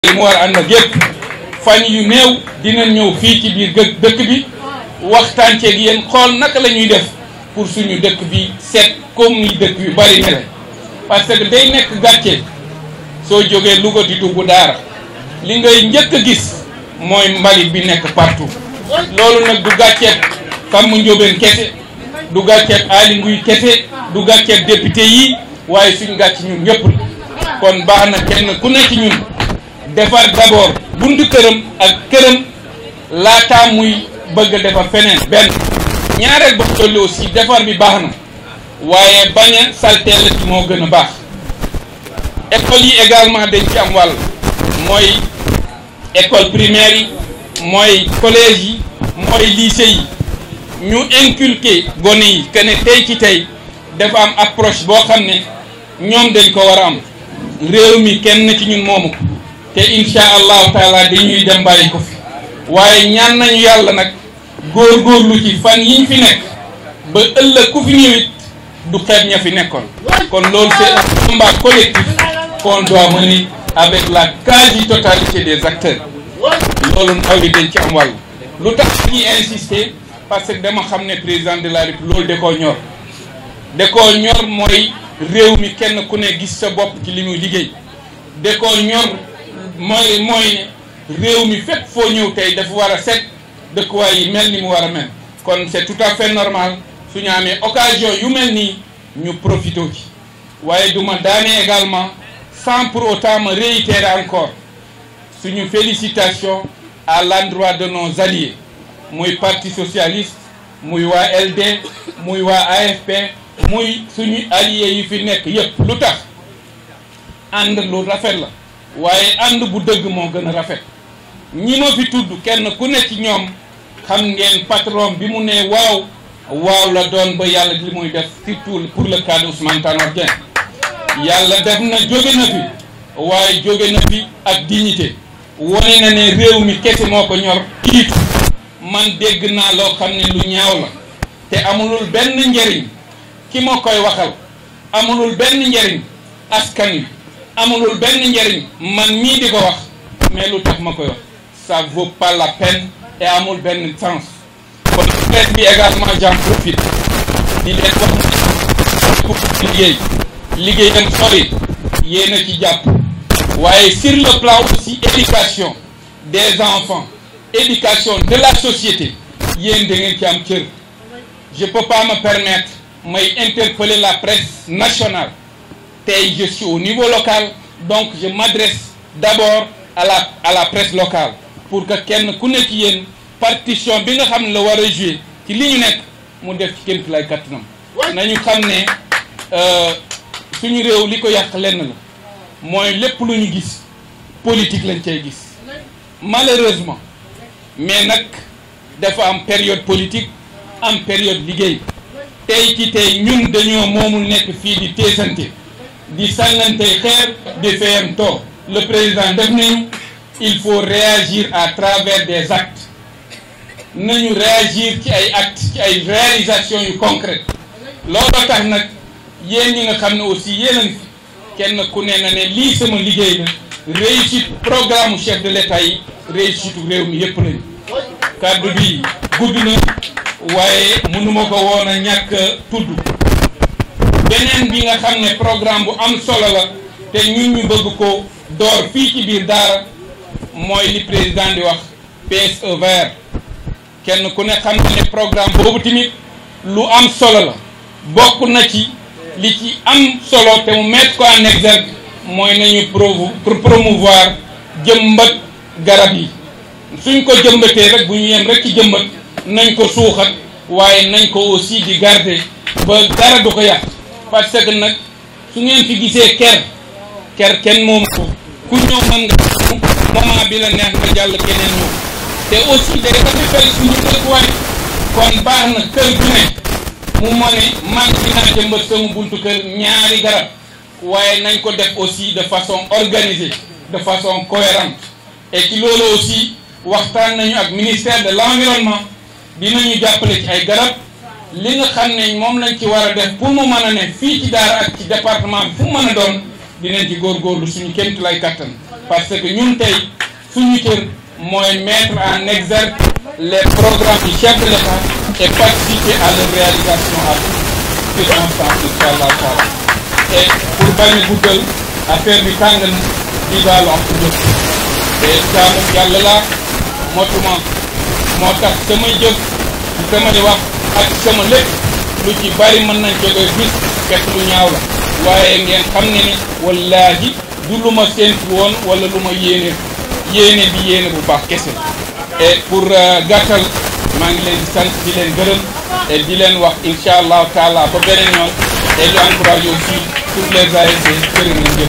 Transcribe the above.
li mu war a ànd ak yëpp fan yu néew dinañ ñëw fii ci biir gë dëkk bi waxtaan ceeg yéen xool naka la ñuy def pour suñu dëkk bi seet comme ni dëkk yu bari mele parce que day nekk gàcce soo jógee Louga di dugg daara li ngay njëkk a gis mooy mbalit bi nekk partout loolu nag du gàcceet Fam Ndiobène kese du gàcceet Aly Ngouille kese du gàcceet député yi waaye suñ gàcc ñun ñëpp la kon baax na kenn ku nekk ñun defar d'abord buntu këram ak këram laataa muy bëgg a defar feneen benn ñaareel ba dolli aussi defar bi baax na waaye bañ a salteel ci moo gën a baax école yi également dañ ci am wàll mooy école primaire yi mooy collège yi mooy lycée yi ñu inculquer gone yi que ne tey ci tey dafa am approche boo xam ne ñoom dañ ko war a am réew mi kenn ci ñun moomu ko te incha allahu taala dañuy dem bàyyi ko fi waaye ñaan nañu yàlla nag góorgóorlu ci fan yiñ fi nekk ba ëllëg ku fi ñëwit du xeeb ña fi nekkoon kon loolu c'est un combat collectif qu'on doit mener avec la quasi-totalité des acteurs loolu ndaw li dañ ci am wàll lu tax ñuy insister parce que dama xam ne président de la République loolu da koo ñor da koo ñor mooy réew mi kenn ku ne gis sa bopp ci li muy liggéey da koo ñor mooy mooy réew mi fépp foo ñëw tey dafa war a set dëkkuwaay yi mel ni mu war a mel kon c'est tout à fait normal su ñu amee occasion yu mel nii ñu profité ci waaye du ma daane également sans pour autant me réitérer encore suñu félicitation à l'endroit de nos alliés muy parti socialiste muy waa LD muy waa AFP muy suñu alliés yi fi nekk yépp lu tax ànd lu rafet la waaye ànd bu dëgg moo gën a rafet ñi ma fi tudd kenn ku ne ci ñoom xam ngeen patron bi mu ne waaw waaw la doon ba yàlla li muy def surtout pour le cas de Ousmane Tanor Dieng yàlla def na jóge na fi waaye jóge na fi ak dignité wone na ne réew mi kese moo ko ñor kiitu man dégg naa loo xam ne lu ñaaw la te amulul benn njëriñ ki ma koy waxal amulul benn njëriñ askan wi amulul benn njëriñ man mii di ko wax mais lu tax ma koy wax ça vaut pas la peine et amul benn sens kon presse bi également j'en profite di leen wax pour liggéey liggéeyam sori yéen a ci jàpp waaye sur le plan aussi éducation des enfants éducation de la société yéen da ngeen ci am cër je peux pas me permettre may interpeller la presse nationale tey je suis au niveau local donc je m'adresse d'abord à la à la presse locale pour que kenn ku nekk yéen partition bi nga xam ne la war a jouer ci li ñu nekk mu def ci kémt lay kattanam nañu xam ne suñu réew li ko yàq lenn la mooy lépp lu ñu gis politique lañ cay gis malheureusement mais nag dafa am période politique am période liggéey tey ci tey ñun dañoo moomul nekk fii di teesante di sànnante xeer di fayam too le président def nañu il faut réagir à travers des actes nañu réagir ci ay actes ci ay réalisations yu concrètes looloo tax nag yéen ñi nga xam ne aussi yéen a ngi kenn ku ne na ne lii sama liggéey la réussite programme chef de l'État yi réussite réew mi yépp lañu kàddu bi gudd na waaye mënuma ko woon a ñàkk tudd beneen bi nga xam ne programme bu am solo la te ñun ñu bëgg ko door fii ci biir daara mooy li président di wax PSE vert kenn ku ne xam ne programme boobu tamit lu am solo la bokk na ci li ci am solo te mu mettre ko en exergue mooy nañu pour promouvoir jëmbat garab yi suñ ko jëmbatee rek bu ñu yem rek ci jëmbat nañ ko suuxat waaye nañ ko aussi di garder ba dara du ko yàq parce que nag su ngeen fi gisee ker ker kenn moom ko ku ñëw mën nga moment bi la neex nga jàll keneen ñëw te aussi day rafetal suñu dëkkuwaay kon baax na kër gu ne mu ma ne man dinaa jëmbat sama buntu kër ñaari garab waaye nañ ko def aussi de façon organisée de façon cohérente et ci loolu aussi waxtaan nañu ak ministère de l'environnement dinañu jàppale ci ay garab li nga xam ne moom lañ ci war a def pour mu mën a ne fii ci daara ak ci département bi fu mu mën a doon dinañ ci góorgóorlu suñu kémtu lay kattan parce que ñun tey suñu cër mooy mettre en exergue les programmes du chef de l'État et participer à leur réalisation à tout circonstance incha allah taala et pour bañ a guddal affaire bi tàng na di baalu am ko ñëpp te jaamu yàlla laa motuma moo tax samay jëf samay wax ak sama lépp lu ci bari mën nañ jógee gis fekk lu ñaaw la waaye ngeen xam ne ni wallaahi du lu ma séntu woon wala lu ma yéene yéene bi yéene bu baax kese et pour gàttal maa ngi leen di sant di leen gërëm et di leen wax incha allahu taala ba beneen yoon et di encouragé aussi toutes les ASC jërë ngeen jëf